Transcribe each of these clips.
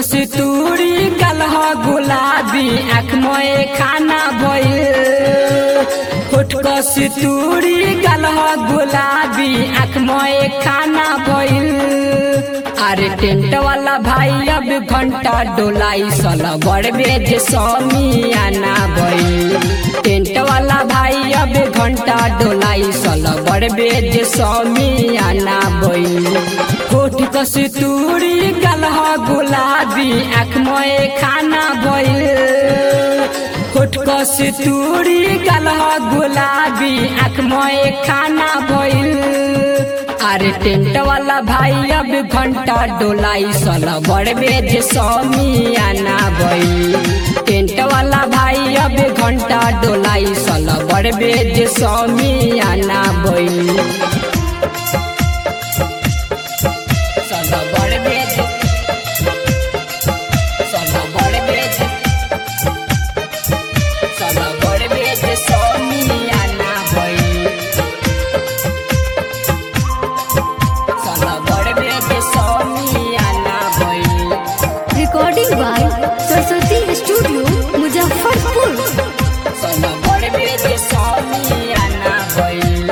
कस्तूरी कलह गुलाबी आँख मोए खाना भइल होठ कस्तूरी कलह गुलाबी आँख मोए खाना भइल अरे टेंट वाला भाई अब घंटा डोलाई सल बड़ बेज समियाना भइल टेंट वाला भाई अब घंटा डोलाई सल बड़ बेज समियाना भइल होठ कस्तूरी कलह गुलाबी आँख मोए खाना भइल होठ कस्तूरी कलह गुलाबी आँख मोए खाना भइल अरे टेंट वाला भाई अब घंटा डोलाई सल बड़ बेज समियाना भइल टेंट वाला भाई अब घंटा डोलाई सल बड़ बेज समियाना भइल सल बड़ बेज सल बड़ बेज सल बड़ बेज समियाना भइल सल बड़ बेज समियाना भइल recording by Saraswati studio Muzaffarpur सल बड़ बेज समियाना भइल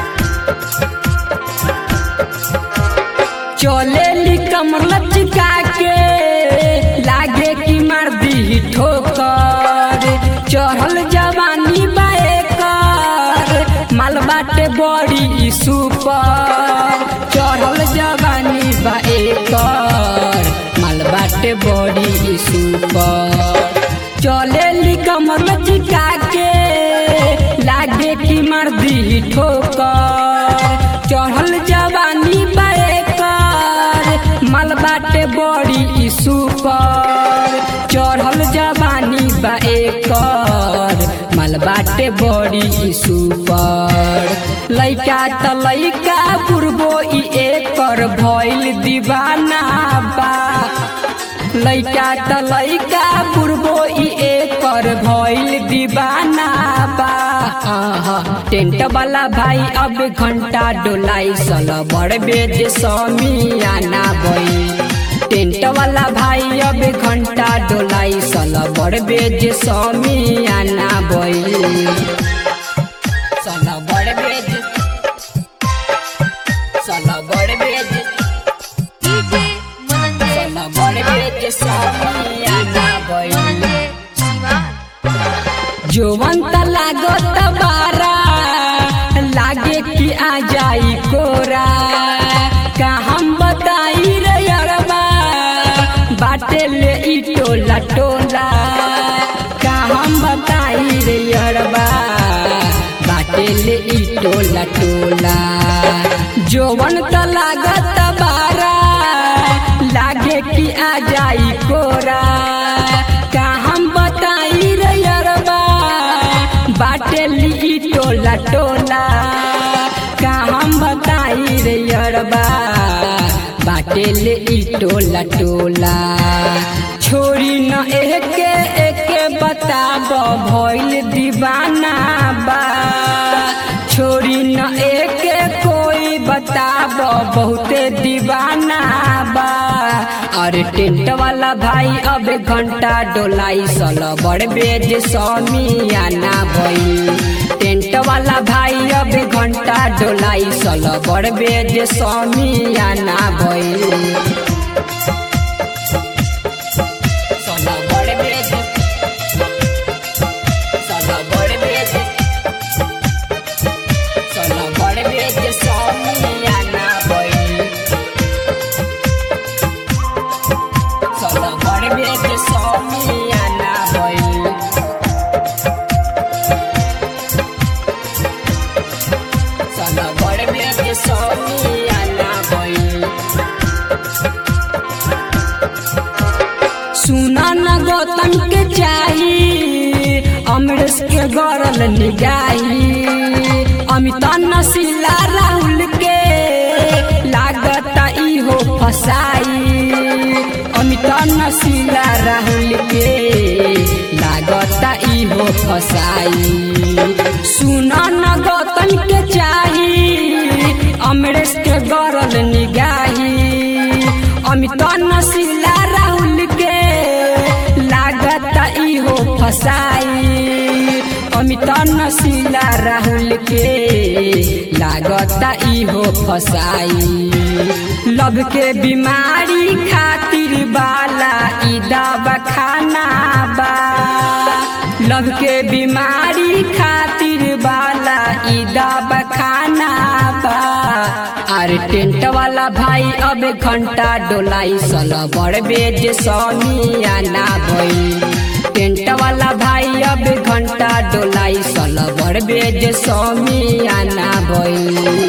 चले कमर लचका के लागे कि मार दी ठोकर चढ़ल जवानी बाएकर माल बाटे बड़ी सुपर चढ़ल जवानी बाएकर माल बाटे बड़ी सुपर चले कमर लचका के लागे कि मार दी ठोकर चढ़ल जवानी बाएकर माल बाटे बड़ी सुपर चढ़ल जवानी बाएकर माल बाटे बड़ी सुपर लइका त लइका बुढ़बो ई एकर भइल दीवाना बा लइका त लइका बुढ़बो ई एकर भइल दीवाना बा आहा, टेंट वाला भाई अब घंटा डोलाई सल बड़ बेज समियाना भई टेंट वाला भाई अब घंटा डोलाई सल बड़ बेज समियाना भई सल बड़ बेज सल बड़ बेज डीजे मनंजय सल बड़ बेज समियाना भई जोवंत लागत बारा लागे कि आ जाई कोरा का हम बताई रे अरबा बाटे ले ई टोला टोला का हम बताई रे अरबा बाटे ले ई टोला टोला जोवन त लागत बारा लागे कि आ जाई कोरा का हम बताई रे अरबा बाटे ली टोला टोला का हम बताई रे अरबा बाटे ले ई टोला टोला छोरी न एके एके बताब भइल दीवाना बा छोरी न एके कोई बताब बहुते दीवाना बा अरे टेंट वाला भाई अब घंटा डोलाई सल बड़ बेज समियाना भई टेंट वाला भाई अब घंटा डोलाई सल बड़ बेज समियाना भई सल बड़ बेज सल बड़ बेज सल बड़ बेज समियाना भई सल बड़ बेज समियाना भई सल बड़ बेज समियाना भई सुना न गौतम के चाही अमरेश के गरल निगाही अमिता नशीला राहुल के लागत इहो फसाई अमिता नशीला राहुल के लागत इहो फसाई सुना न गौतम के चाही अमरेश के गरल निगाही अमिता नशीला राहुल के फसाई अमित नशीला राहुल के लागता इहो फसाई लब के बीमारी खातिर बाला ई दवा खाना बा लब के बीमारी खातिर बाला ई दवा खाना बा अरे टेंट वाला भाई अब घंटा डोलाई सल बड़ बेज समियाना भई टेंट वाला भाई अब घंटा डोलाई सल बड़ बेज समियाना भई